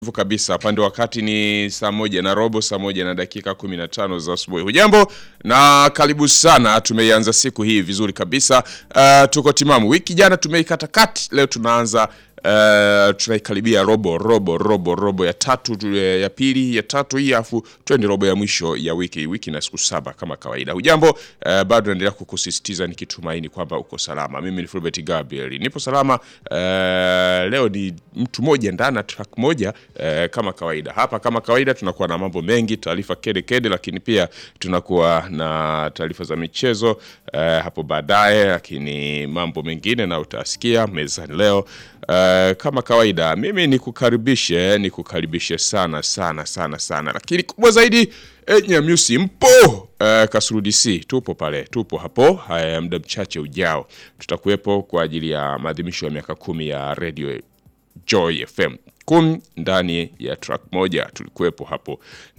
Hivyo kabisa pande wakati ni saa moja na robo, saa moja na dakika 15 za asubuhi. Hujambo na karibu sana. Tumeianza siku hii vizuri kabisa. Uh, tuko timamu. Wiki jana tumeikata kati, leo tunaanza uh, tunaikaribia robo robo robo robo ya tatu tu- ya pili ya tatu hii, afu twende robo ya mwisho ya wiki. Wiki na siku saba kama kawaida. Hujambo uh, bado naendelea kukusisitiza nikitumaini kwamba uko salama. Mimi ni Fulbert Gabriel, nipo salama. Uh, leo ni mtu moja ndani ya track moja eh, kama kawaida hapa. Kama kawaida tunakuwa na mambo mengi, taarifa kede kede, lakini pia tunakuwa na taarifa za michezo eh, hapo baadaye, lakini mambo mengine na utasikia mezani leo eh, kama kawaida. Mimi nikukaribishe nikukaribishe sana sana sana sana, lakini kubwa zaidi eh, Nyamyusi mpo eh, Kasulu DC tupo pale, tupo hapo. Haya, muda mchache ujao tutakuwepo kwa ajili ya maadhimisho ya miaka kumi ya radio Joy FM kumi ndani ya track moja tulikuwepo hapo,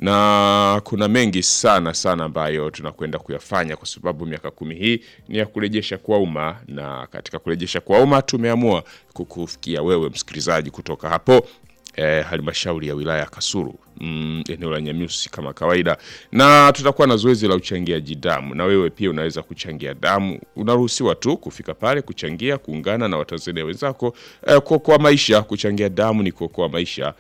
na kuna mengi sana sana ambayo tunakwenda kuyafanya kwa sababu miaka kumi hii ni ya kurejesha kwa umma, na katika kurejesha kwa umma tumeamua kukufikia wewe msikilizaji kutoka hapo eh, halmashauri ya wilaya ya Kasulu mm, eneo la Nyamyusi kama kawaida, na tutakuwa na zoezi la uchangiaji damu, na wewe pia unaweza kuchangia damu. Unaruhusiwa tu kufika pale kuchangia, kuungana na Watanzania wenzako eh, kuokoa maisha. Kuchangia damu ni kuokoa maisha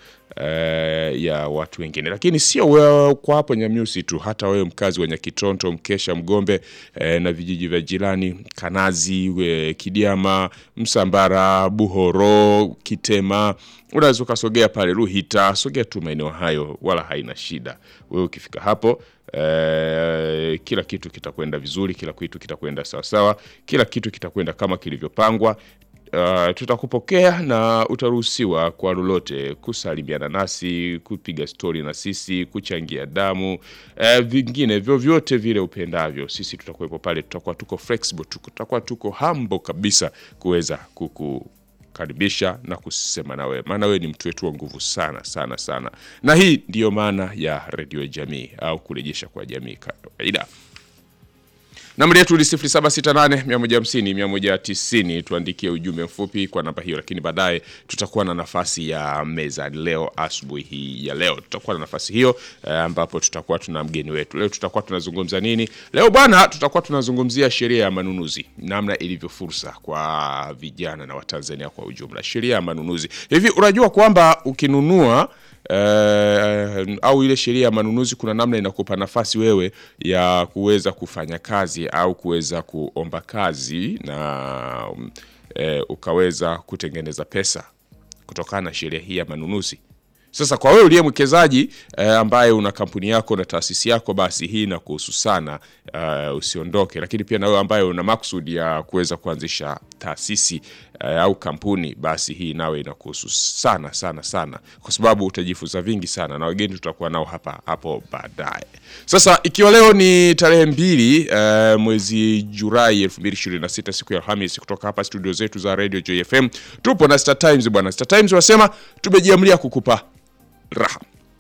eh, ya watu wengine, lakini sio wewe kwa hapo Nyamyusi tu, hata wewe mkazi wa Nyakitonto, Mkesha, Mgombe eh, na vijiji vya jirani Kanazi, we, Kidiama, Msambara, Buhoro, Kitema unaweza ukasogea pale Ruhita, sogea tu maeneo hayo, wala haina shida. Wewe ukifika hapo eh, kila kitu kitakwenda vizuri, kila kitu kitakwenda sawasawa, kila kitu kitakwenda kama kilivyopangwa. Uh, tutakupokea na utaruhusiwa kwa lolote kusalimiana nasi, kupiga stori na sisi, kuchangia damu uh, vingine vyovyote vile upendavyo. Sisi tutakuwepo pale, tutakuwa tuko flexible, tuko- tutakuwa tuko humble kabisa kuweza kuku karibisha na kusema na wewe, maana wewe ni mtu wetu wa nguvu sana sana sana, na hii ndiyo maana ya redio ya jamii au kurejesha kwa jamii kawaida. Nambari yetu ni 0768 150 190. Tuandikie ujumbe mfupi kwa namba hiyo, lakini baadaye tutakuwa na nafasi ya meza leo. Asubuhi hii ya leo tutakuwa na nafasi hiyo eh, ambapo tutakuwa tuna mgeni wetu. Leo tutakuwa tunazungumza nini? Leo bwana, tutakuwa tunazungumzia sheria ya manunuzi, namna ilivyo fursa kwa vijana na Watanzania kwa ujumla. Sheria ya manunuzi, hivi unajua kwamba ukinunua eh, au ile sheria ya manunuzi kuna namna inakupa nafasi wewe ya kuweza kufanya kazi au kuweza kuomba kazi na um, eh, ukaweza kutengeneza pesa kutokana na sheria hii ya manunuzi. Sasa kwa wewe uliye mwekezaji eh, ambaye una kampuni yako na taasisi yako, basi hii inakuhusu sana, eh, usiondoke. Lakini pia na wewe ambaye una maksudi ya kuweza kuanzisha taasisi eh, au kampuni, basi hii nawe inakuhusu sana sana sana, kwa sababu utajifunza vingi sana, na wageni tutakuwa nao hapa hapo baadaye. Sasa ikiwa leo ni tarehe mbili eh, mwezi Julai 2026 siku ya Alhamisi, kutoka hapa studio zetu za Radio JFM tupo na Star Times bwana. Star Times wasema tumejiamlia kukupa raha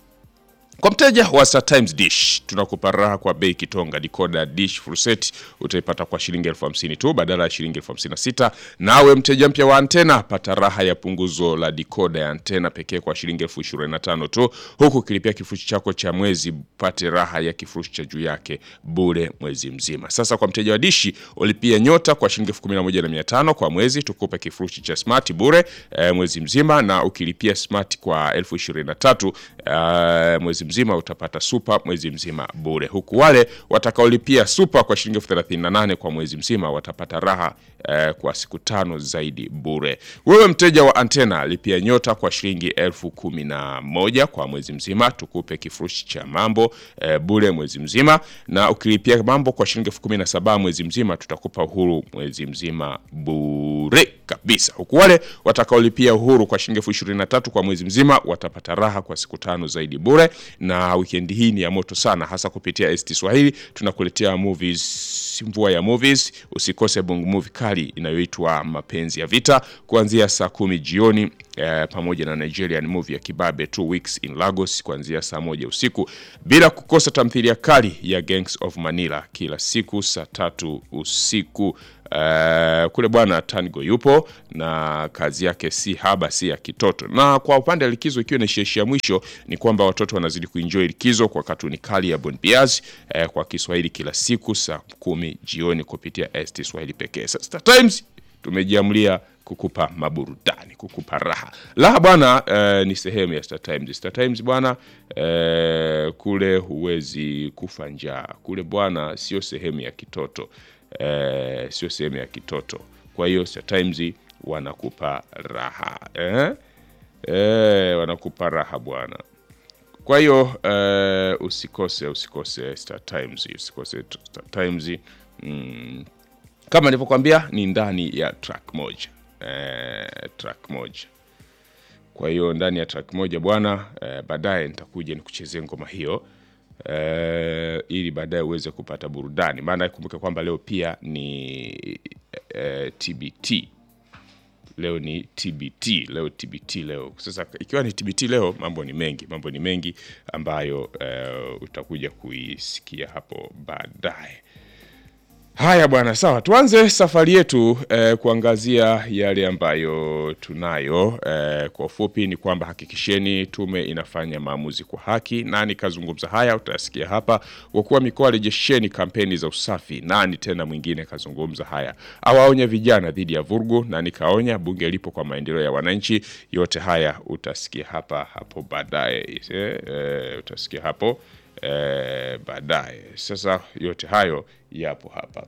kwa mteja wa Star Times Dish tunakupa raha kwa bei kitonga. Decoder dish full set utaipata kwa shilingi elfu hamsini tu badala ya shilingi elfu hamsini na sita. Nawe mteja mpya wa antena pata raha ya punguzo la decoder ya antena pekee kwa shilingi elfu ishirini na tano tu, huku ukilipia kifurushi chako cha mwezi pate raha ya kifurushi cha juu yake bure mwezi mzima. Sasa kwa mteja wa dishi ulipia nyota kwa shilingi elfu kumi na moja na mia tano kwa mwezi, tukupe kifurushi cha smart bure eh, mwezi mzima, na ukilipia smart kwa elfu ishirini na tatu eh, mwezi mzima utapata super mwezi mzima bure, huku wale watakaolipia super kwa shilingi elfu thelathini na nane kwa mwezi mzima watapata raha eh, kwa siku tano zaidi bure. Wewe mteja wa antena lipia nyota kwa shilingi elfu kumi na moja kwa mwezi mzima, tukupe kifurushi cha mambo eh, bure mwezi mzima, na ukilipia mambo kwa shilingi elfu kumi na saba mwezi mzima tutakupa uhuru mwezi mzima bure kabisa, huku wale watakaolipia uhuru kwa shilingi elfu ishirini na tatu kwa mwezi mzima watapata raha kwa siku tano zaidi bure. Na wikendi hii ni ya moto sana, hasa kupitia ST Swahili tunakuletea movies, mvua ya movies. Usikose bongo movie kali inayoitwa Mapenzi ya Vita kuanzia saa kumi jioni eh, pamoja na Nigerian movie ya Kibabe Two Weeks in Lagos kuanzia saa moja usiku, bila kukosa tamthilia kali ya Gangs of Manila kila siku saa tatu usiku. Uh, kule bwana Tango yupo na kazi yake si haba si ya kitoto. Na kwa upande wa likizo ikiwa inaishia mwisho ni kwamba watoto wanazidi kuenjoy likizo kwa katuni kali ya Bon Bias eh, kwa Kiswahili kila siku saa kumi jioni kupitia ST Swahili pekee. Sasa Star Times tumejiamulia kukupa maburudani, kukupa raha. Raha bwana eh, ni sehemu ya Star Times. Star Times bwana eh, kule huwezi kufa njaa. Kule bwana sio sehemu ya kitoto. Eh, sio sehemu ya kitoto. Kwa hiyo Star Times wanakupa raha. Eh? Eh, wanakupa raha bwana. Kwa hiyo eh, usikose usikose Star Times, usikose Star Times. Mm, kama nilivyokuambia ni ndani ya track moja eh, track moja. Kwa hiyo ndani ya track moja bwana eh, baadaye nitakuja nikuchezee ngoma hiyo eh, ili baadaye uweze kupata burudani, maana kumbuka kwamba leo pia ni eh, TBT leo ni TBT leo TBT leo. Sasa ikiwa ni TBT leo, mambo ni mengi, mambo ni mengi ambayo eh, utakuja kuisikia hapo baadaye. Haya bwana, sawa, tuanze safari yetu eh, kuangazia yale ambayo tunayo. Eh, kwa ufupi ni kwamba hakikisheni tume inafanya maamuzi kwa haki. Nani kazungumza haya? Utasikia hapa. Wakuu wa mikoa rejesheni kampeni za usafi. Nani tena mwingine kazungumza haya? Awaonya vijana dhidi ya vurugu. Nani kaonya? Bunge lipo kwa maendeleo ya wananchi. Yote haya utasikia hapa hapo baadaye. Eh, eh, utasikia hapo eh, baadaye. Sasa yote hayo yapo hapa.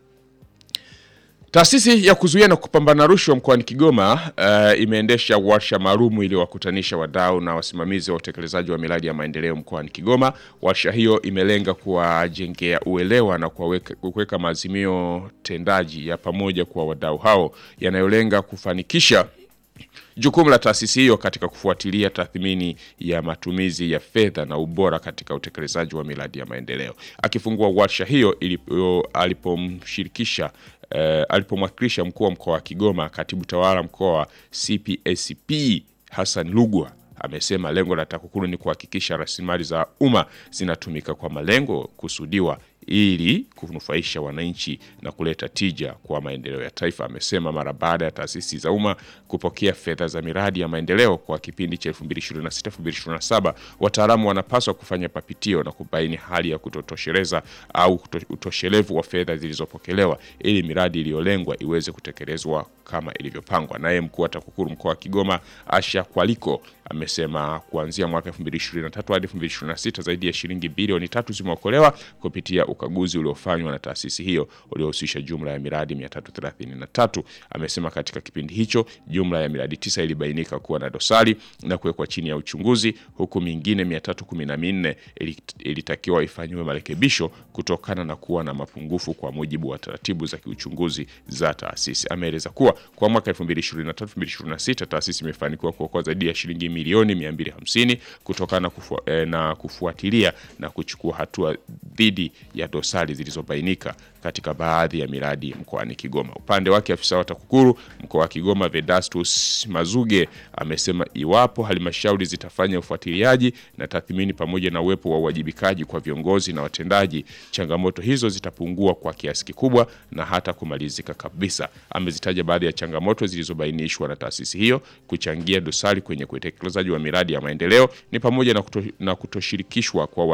Taasisi ya kuzuia na kupambana rushwa mkoani Kigoma uh, imeendesha warsha maalum iliyowakutanisha wadau na wasimamizi wa utekelezaji wa miradi ya maendeleo mkoani Kigoma. Warsha hiyo imelenga kuwajengea uelewa na kuweka kuweka maazimio tendaji ya pamoja kwa wadau hao yanayolenga kufanikisha jukumu la taasisi hiyo katika kufuatilia tathmini ya matumizi ya fedha na ubora katika utekelezaji wa miradi ya maendeleo. Akifungua warsha hiyo ilipo, alipomshirikisha eh, alipomwakilisha mkuu wa mkoa wa Kigoma, katibu tawala mkoa CPACP Hassan Lugwa amesema lengo la TAKUKURU ni kuhakikisha rasilimali za umma zinatumika kwa malengo kusudiwa ili kunufaisha wananchi na kuleta tija kwa maendeleo ya taifa. Amesema mara baada ya taasisi za umma kupokea fedha za miradi ya maendeleo kwa kipindi cha 2026-2027, wataalamu wanapaswa kufanya papitio na kubaini hali ya kutotosheleza au utoshelevu wa fedha zilizopokelewa ili miradi iliyolengwa iweze kutekelezwa kama ilivyopangwa. Naye mkuu wa TAKUKURU mkoa wa Kigoma Asha Kwaliko amesema kuanzia mwaka 2023 hadi 2026 zaidi ya shilingi bilioni tatu zimeokolewa kupitia ukaguzi uliofanywa na taasisi hiyo uliohusisha jumla ya miradi 333. Amesema katika kipindi hicho jumla ya miradi tisa ilibainika kuwa na dosari na kuwekwa chini ya uchunguzi, huku mingine 314 ilitakiwa ifanyiwe marekebisho kutokana na kuwa na mapungufu kwa mujibu wa taratibu za kiuchunguzi za taasisi. Ameeleza kuwa kwa mwaka 2023-2026 taasisi imefanikiwa kuokoa zaidi ya shilingi milioni 250 kutokana na, kufu, eh, na kufuatilia na kuchukua hatua dhidi ya dosari zilizobainika katika baadhi ya miradi mkoani Kigoma. Upande wake afisa wa TAKUKURU mkoa wa Kigoma Vedastus Mazuge amesema iwapo halmashauri zitafanya ufuatiliaji na tathmini pamoja na uwepo wa uwajibikaji kwa viongozi na watendaji, changamoto hizo zitapungua kwa kiasi kikubwa na hata kumalizika kabisa. Amezitaja baadhi ya changamoto zilizobainishwa na taasisi hiyo kuchangia dosari kwenye utekelezaji wa miradi ya maendeleo ni pamoja na, kuto, na kutoshirikishwa kwa